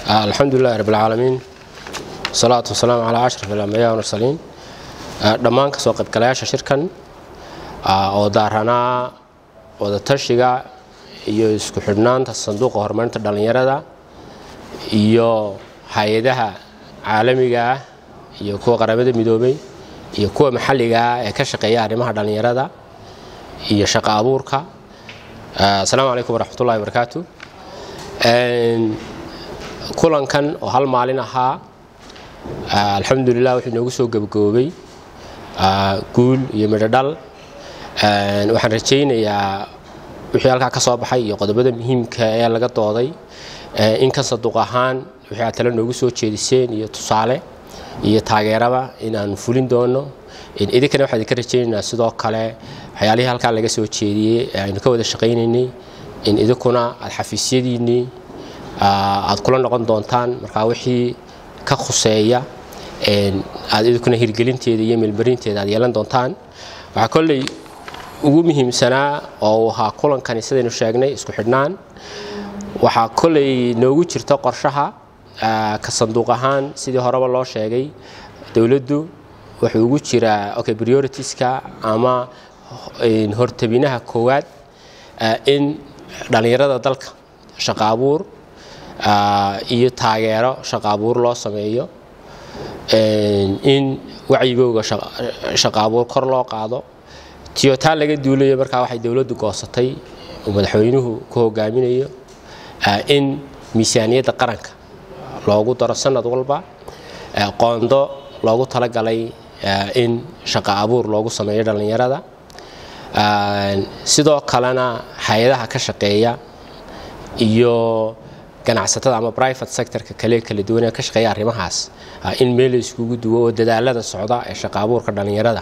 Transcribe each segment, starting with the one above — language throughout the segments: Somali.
alxamdu lilahi rab alcaalamiin wasalaatu wasalaamu calaa ashraf alambiya mursaliin dhammaan kasoo qaybgalayaasha shirkan oo daaranaa wadatashiga iyo isku xidhnaanta sanduuqa horumarinta dhallinyarada iyo hay-adaha caalamiga ah iyo kuwa qaramada midoobay iyo kuwa maxalliga ah ee ka shaqeeya arrimaha dhallinyarada iyo shaqo abuurka asalaamu calaykum waraxmatullahi wabarakaatu kulankan oo hal maalin ahaa alxamdulilah wuxuu inoogu soo gebagaboobay guul iyo midhodhal waxaan rajaynayaa wixii halkaa ka soo baxay iyo qodobada muhiimka ee laga dooday in kan saduuq ahaan wixii aad tale noogu soo jeediseen iyo tusaale iyo taageeraba inaanu fulin doono idinkana waxaan idinka rajaynaynaa sidoo kale waxyaalihii halkaa laga soo jeediyey aynu ka wada shaqaynaynay in idinkuna aad xafiisyadiinnii aad kula noqon doontaan markaa wixii ka khuseeya aad idinkuna hirgelinteeda iyo meelmarinteeda aad yeelan doontaan waxaa kolley ugu muhiimsanaa oo uu ahaa kulankani sidaynu sheegnay isku xidhnaan waxaa kolley noogu jirta qorshaha ka sanduuq ahaan sidii horeba loo sheegay dowladdu wuxuu ugu jiraa okay prioritiska ama hortabinaha koowaad in dhallinyarada dalka shaqo abuur iyo taageero shaqo abuur loo sameeyo in wacyigooga shaqo abuur kor loo qaado tiyotaa laga duulayo markaa waxay dowladdu goosatay oo madaxweynuhu ku hogaaminayo in miisaaniyadda qaranka loogu daro sanad walba qoondo loogu talagalay in shaqo abuur loogu sameeyo dhallinyarada sidoo kalena hay-adaha ka shaqeeya iyo ganacsatada ama private sectorka kale kala duwan ee ka shaqeeya arrimahaas in meel la iskugu duwo oo dadaalada socda ee shaqo abuurka dhallinyarada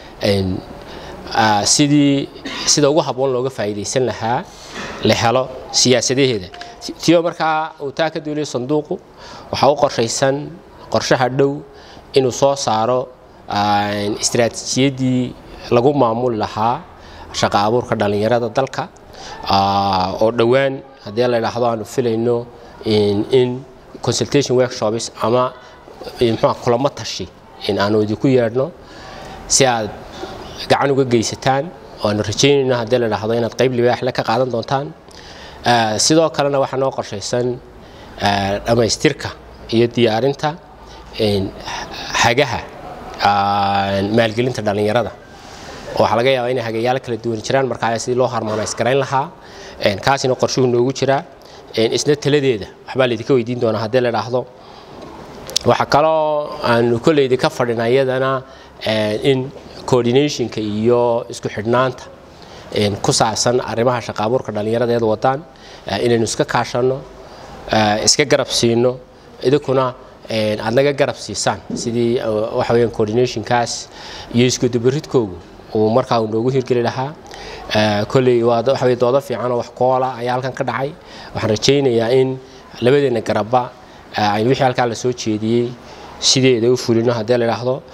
sidii sida ugu habboon looga faa'iidaysan lahaa la helo siyaasadaheeda tiyo markaa uu taa ka duuliyo sanduuqu waxaa u qorshaysan qorshaha dhow inuu soo saaro istaraatiijiyadii lagu maamuli lahaa shaqo abuurka dhallinyarada dalka oo dhowaan haddii la idhaahdo aanu filayno in consultation workshops ama mxua kulamo tashi in aanu idinku yeedhno si aad gacan uga geysataan oo aanu rajaynayno haddii la idhaahdo inaad qayb libaaxle ka qaadan doontaan sidoo kalena waxaa noo qorshaysan dhammaystirka iyo diyaarinta hagaha maalgelinta dhallinyarada oo waxaa laga yaabaa inay hagayaalo kala duwan jiraan markaa sidii loo harmonays garayn lahaa kaasina qorshuhu noogu jiraa isna taladeeda waxbaa laydinka weydiin doonaa haddii la idhaahdo waxaa kaloo aanu kolleydi ka fadhina iyadana in coordinationka iyo isku xidhnaanta ku saabsan arrimaha shaqo abuurka dhallinyarada eed wadaan inaynu iska kaashanno iska garab siino idinkuna aad naga garab siisaan sidii waxa weyaan coordinationkaas iyo iskudubaridkoogu uu markaa uu noogu hirgeli lahaa kolley waa waxa weye doodo fiican oo wax koola ayaa halkan ka dhacay waxaan rajaynayaa in labadeenna garabba aynu wixii halkaa la soo jeediyey sideeda u fulino haddii la idhaahdo